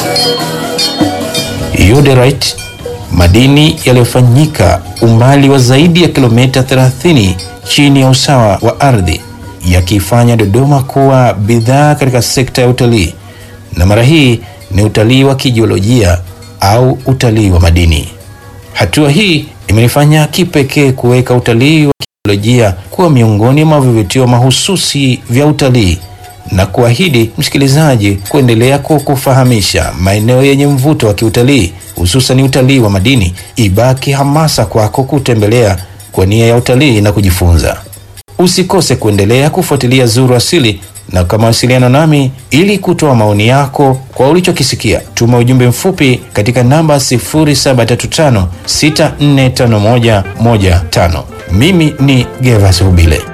Yoderite, madini yaliyofanyika umbali wa zaidi ya kilomita 30 chini ya usawa wa ardhi, yakiifanya Dodoma kuwa bidhaa katika sekta ya utalii, na mara hii ni utalii wa kijiolojia au utalii wa madini. Hatua hii imenifanya kipekee kuweka utalii wa kijiolojia kuwa miongoni mwa vivutio mahususi vya utalii na kuahidi msikilizaji kuendelea kukufahamisha maeneo yenye mvuto wa kiutalii hususan utalii wa madini. Ibaki hamasa kwako kutembelea kwa nia ya utalii na kujifunza. Usikose kuendelea kufuatilia Zuru Asili na kwa mawasiliano nami ili kutoa maoni yako kwa ulichokisikia, tuma ujumbe mfupi katika namba 0735645115. Mimi ni Gervas Rubile.